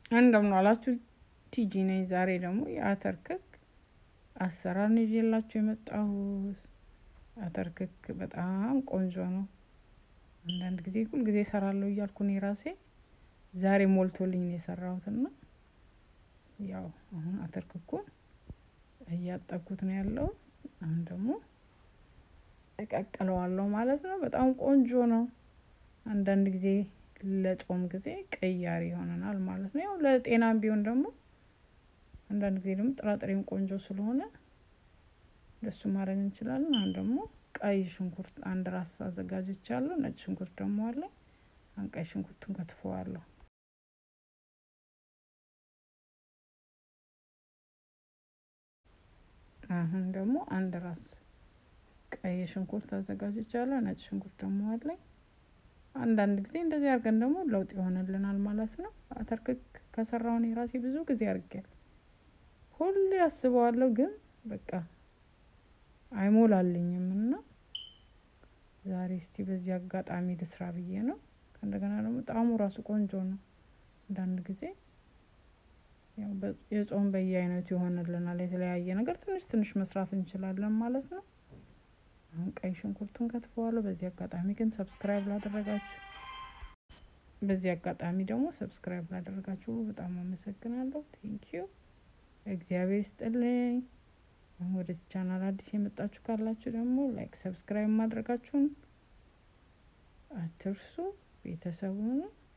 እንደምን ዋላችሁ። ቲጂ ነኝ። ዛሬ ደግሞ የአተር ክክ አሰራር ነው ይዤላችሁ የመጣሁት። አተር ክክ በጣም ቆንጆ ነው። አንዳንድ ጊዜ ሁል ጊዜ እሰራለሁ እያልኩ እኔ ራሴ ዛሬ ሞልቶልኝ ነው የሰራሁትና ያው አሁን አተር ክኩን እያጠብኩት ነው ያለው። አሁን ደግሞ እቀቅለዋለሁ ማለት ነው። በጣም ቆንጆ ነው። አንዳንድ ጊዜ ለጾም ጊዜ ቀያሪ ይሆነናል ማለት ነው። ያው ለጤናም ቢሆን ደግሞ አንዳንድ ጊዜ ደግሞ ጥራጥሬም ቆንጆ ስለሆነ እንደሱ ማድረግ እንችላለን። አሁን ደግሞ ቀይ ሽንኩርት አንድ ራስ አዘጋጅቻለሁ። ነጭ ሽንኩርት ደግሞ አለ። አሁን ቀይ ሽንኩርቱን ከትፈዋለሁ። አሁን ደግሞ አንድ ራስ ቀይ ሽንኩርት አዘጋጅቻለሁ። ነጭ ሽንኩርት ደግሞ አለኝ። አንዳንድ ጊዜ እንደዚህ አድርገን ደግሞ ለውጥ ይሆንልናል ማለት ነው። አተር ክክ ከሰራሁ እኔ ራሴ ብዙ ጊዜ አድርጌያለሁ። ሁሌ አስበዋለሁ ግን በቃ አይሞላልኝም እና ዛሬ እስቲ በዚህ አጋጣሚ ልስራ ብዬ ነው። ከእንደገና ደግሞ ጣዕሙ ራሱ ቆንጆ ነው። አንዳንድ ጊዜ ያው የጾም በየአይነቱ ይሆንልናል። የተለያየ ነገር ትንሽ ትንሽ መስራት እንችላለን ማለት ነው። አሁን ቀይ ሽንኩርቱን ከትፈዋለሁ። በዚህ አጋጣሚ ግን ሰብስክራይብ ላደረጋችሁ በዚህ አጋጣሚ ደግሞ ሰብስክራይብ ላደረጋችሁ በጣም አመሰግናለሁ። ቴንኪዩ እግዚአብሔር ይስጥልኝ። አሁን ወደዚህ ቻናል አዲስ የመጣችሁ ካላችሁ ደግሞ ላይክ ሰብስክራይብ ማድረጋችሁን አትርሱ። ቤተሰቡን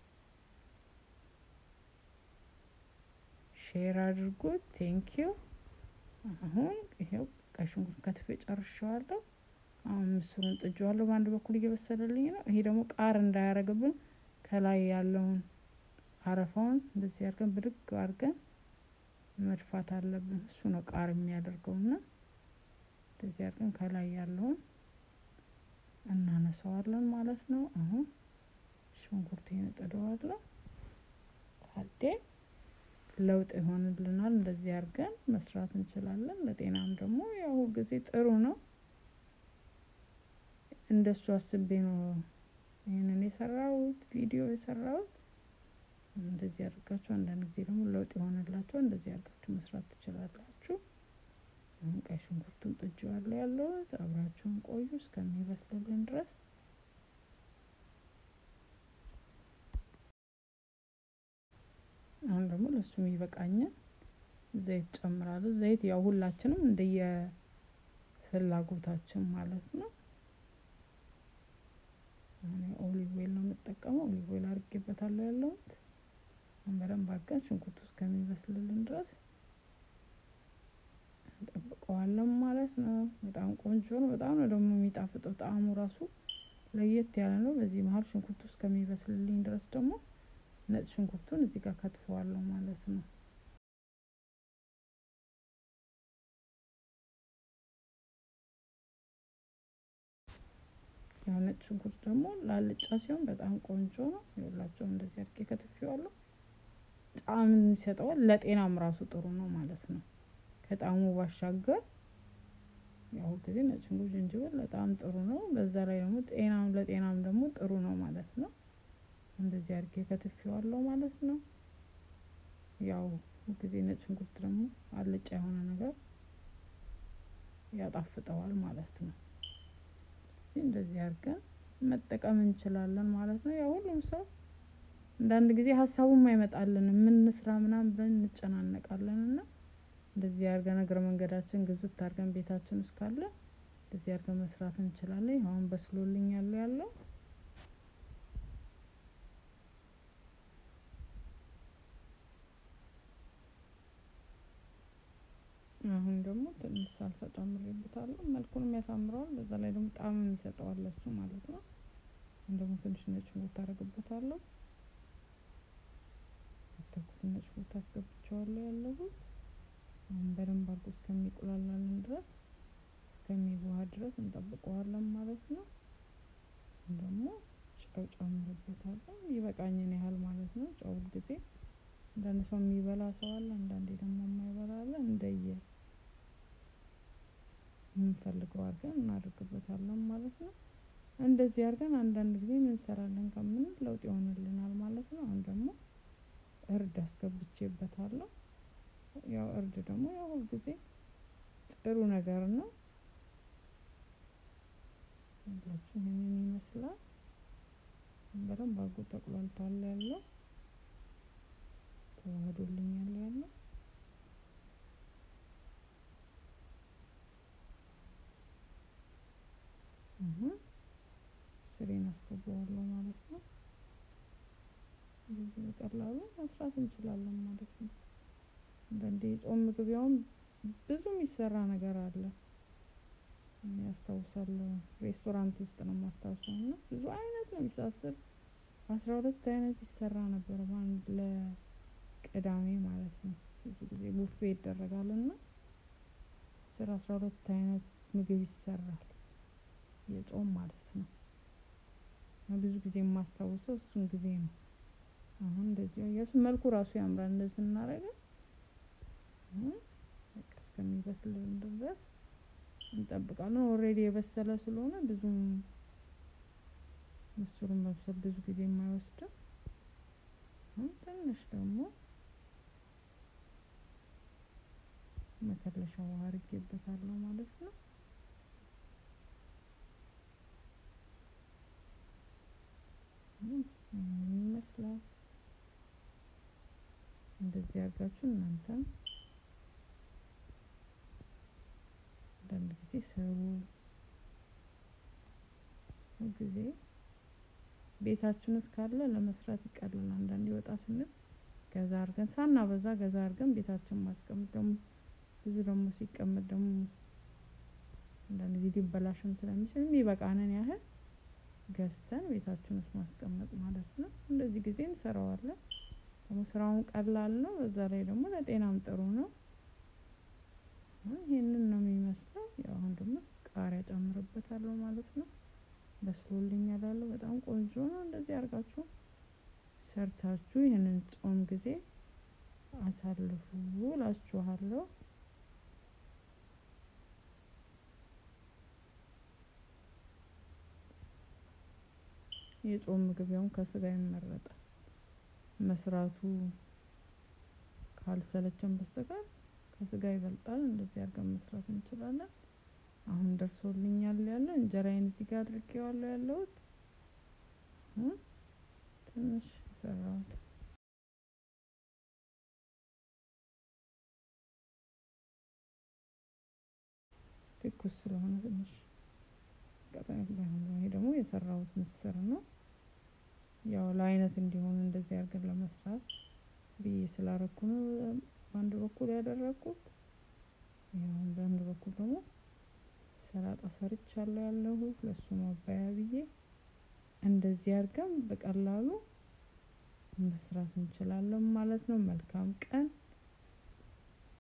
ሼር አድርጉት። ቴንኪዩ አሁን ይሄው ቀይ ሽንኩርት ከትፌ ጨርሼዋለሁ። አሁን ምስሩን ጥጄዋለሁ። በአንድ በኩል እየበሰለልኝ ነው። ይሄ ደግሞ ቃር እንዳያረግብን ከላይ ያለውን አረፋውን እንደዚህ አድርገን ብድግ አድርገን መድፋት አለብን። እሱ ነው ቃር የሚያደርገውና እንደዚህ አድርገን ከላይ ያለውን እናነሳዋለን ማለት ነው። አሁን ሽንኩርቴን እጥደዋለሁ። ታዴ ለውጥ ይሆንልናል። እንደዚህ አድርገን መስራት እንችላለን። ለጤናም ደግሞ ያው ጊዜ ጥሩ ነው። እንደሱ አስቤ ነው ይህንን የሰራሁት ቪዲዮ የሰራሁት። እንደዚህ አድርጋችሁ አንዳንድ ጊዜ ደግሞ ለውጥ የሆነላችሁ እንደዚህ አድርጋችሁ መስራት ትችላላችሁ። አሁን ቀይ ሽንኩርቱን ጥጄዋለሁ ያለሁት አብራችሁን ቆዩ እስከሚበስልልን ድረስ። አሁን ደግሞ ለሱ የሚበቃኝን ዘይት ጨምራለሁ። ዘይት ያው ሁላችንም እንደየ ፍላጎታችን ማለት ነው። አሁን ኦሊቭ ኦይል ነው የምጠቀመው። ኦሊቭ ኦይል አድርጌበታለሁ ያለሁት በደንብ አድርገን ሽንኩርቱ እስከሚበስልልን ድረስ እንጠብቀዋለን ማለት ነው። በጣም ቆንጆ ነው። በጣም ነው ደግሞ የሚጣፍጠው። ጣዕሙ ራሱ ለየት ያለ ነው። በዚህ መሀል ሽንኩርቱ እስከሚበስልልኝ ድረስ ደግሞ ነጭ ሽንኩርቱን እዚህ ጋር ከትፈዋለሁ ማለት ነው። ያው ነጭ ሽንኩርት ደግሞ ላልጫ ሲሆን በጣም ቆንጆ ነው። ይኸውላችሁ እንደዚህ አድርጌ ከትፌዋለሁ። ጣዕም ይሰጠዋል። ለጤናም ራሱ ጥሩ ነው ማለት ነው። ከጣዕሙ ባሻገር ያው ጊዜ ነጭ ሽንኩርት፣ ዝንጅብል በጣም ጥሩ ነው። በዛ ላይ ደግሞ ጤናም ለጤናም ደግሞ ጥሩ ነው ማለት ነው። እንደዚህ አድርጌ ከትፌዋለሁ ማለት ነው። ያው ጊዜ ነጭ ሽንኩርት ደግሞ አልጫ የሆነ ነገር ያጣፍጠዋል ማለት ነው። እንደዚህ አድርገን መጠቀም እንችላለን ማለት ነው። ያው ሁሉም ሰው አንዳንድ ጊዜ ሀሳቡም አይመጣልንም ምን ስራ ምናምን ብለን እንጨናነቃለን እና እንደዚህ አድርገን እግረ መንገዳችን ግዝት አድርገን ቤታችን ውስጥ ካለ እንደዚህ አድርገን መስራት እንችላለን። አሁን በስሎልኝ ያለው ያለው አሁን ደግሞ ትንሽ ሳልሳ ጨምሬበታለሁ። መልኩንም ያሳምረዋል። በዛ ላይ ደግሞ ጣዕምም ይሰጠዋል ለሱ ማለት ነው። አሁን ደግሞ ትንሽ ነጭ ሽንኩርት አደርግበታለሁ። ከተኩት ነጭ ሽንኩርት አስገብቼዋለሁ ያለሁት አሁን በደንብ አድርጎ እስከሚቁላላልን ድረስ እስከሚዋሃድ ድረስ እንጠብቀዋለን ማለት ነው። ደግሞ ጨው ጨምርበታለሁ ይበቃኝን ያህል ማለት ነው። ጨው ጊዜ አንዳንድ ሰው የሚበላ ሰው አለ፣ አንዳንዴ ደግሞ የማይበላ አለ። እንደየ የምንፈልገው አድርገን እናደርግበታለን ማለት ነው። እንደዚህ አድርገን አንዳንድ ጊዜ ምን እንሰራለን ከምንል ለውጥ ይሆንልናል ማለት ነው። አሁን ደግሞ እርድ አስገብቼ አድርጌበታለሁ። ያው እርድ ደግሞ ያው ሁልጊዜ ጥሩ ነገር ነው። ሁላችሁ ይህንን ይመስላል። በደንብ አድርጎ ተቁላልቷል ያለው ተዋህዶልኛል ያለው አሁን ስሬን አስገባዋለሁ ማለት ነው። እንደዚህ በቀላሉ መስራት እንችላለን ማለት ነው። አንዳንዴ የጾም ምግብ ያውም ብዙ የሚሰራ ነገር አለ። እኔ አስታውሳለሁ ሬስቶራንት ውስጥ ነው የማስታውሰው እና ብዙ አይነት ነው የሚሳስር አስራ ሁለት አይነት ይሰራ ነበር በአንድ ለቅዳሜ ማለት ነው። ብዙ ጊዜ ቡፌ ይደረጋል እና አስር አስራ ሁለት አይነት ምግብ ይሰራል የጾም ማለት ነው። ብዙ ጊዜ የማስታውሰው እሱን ጊዜ ነው። አሁን እንደዚህ አያችሁ መልኩ ራሱ ያምራል እንደዚህ ስናደርገው በቃ እስከሚበስልን ድረስ እንጠብቃለን። ኦልሬዲ የበሰለ ስለሆነ ብዙም ምስሩን መብሰል ብዙ ጊዜ የማይወስድም። ትንሽ ደግሞ መከለሻ ውሃ አድርጌበታለሁ ማለት ነው። ይህንን ይመስላል። እንደዚህ አድርጋችሁ እናንተም አንዳንድ ጊዜ ስሩ። ሁልጊዜ ቤታችን ውስጥ ካለ ለመስራት ይቀላል። አንዳንዴ ወጣ ስንል ገዛ አድርገን ሳናበዛ ገዛ አድርገን ቤታችን ማስቀመጥ ደግሞ ብዙ ደግሞ ሲቀመጥ ደግሞ አንዳንድ ጊዜ ሊበላሽም ስለሚችል የሚበቃንን ያህል ገዝተን ቤታችን ውስጥ ማስቀመጥ ማለት ነው። እንደዚህ ጊዜ እንሰራዋለን። ደግሞ ስራውን ቀላል ነው። በዛ ላይ ደግሞ ለጤናም ጥሩ ነው። ይሄንን ነው የሚመስለው። ያው አሁን ደግሞ ቃሪያ ጨምርበታለሁ ማለት ነው። በስሎልኛል ያለው በጣም ቆንጆ ነው። እንደዚህ አድርጋችሁ ሰርታችሁ ይህንን ጾም ጊዜ አሳልፉ እላችኋለሁ። የጾም ምግብ ያውም ከስጋ ይመረጣል። መስራቱ ካልሰለቸን በስተቀር ከስጋ ይበልጣል። እንደዚህ አድርገን መስራት እንችላለን። አሁን ደርሶልኛል ያለው እንጀራዬን እዚህ ጋር አድርጌዋለሁ ያለሁት ትንሽ የሰራሁት ትኩስ ስለሆነ ትንሽ ቀጠን ባይሆን ይሄ ደግሞ የሰራሁት ምስር ነው። ያው ለአይነት እንዲሆን እንደዚህ አድርገን ለመስራት ብዬ ስላረኩ ነው በአንድ በኩል ያደረኩት። ያው በአንድ በኩል ደግሞ ሰላጣ ሰርቻለሁ ያለሁት ለሱ ማባያ ብዬ እንደዚህ አድርገን በቀላሉ መስራት እንችላለን ማለት ነው። መልካም ቀን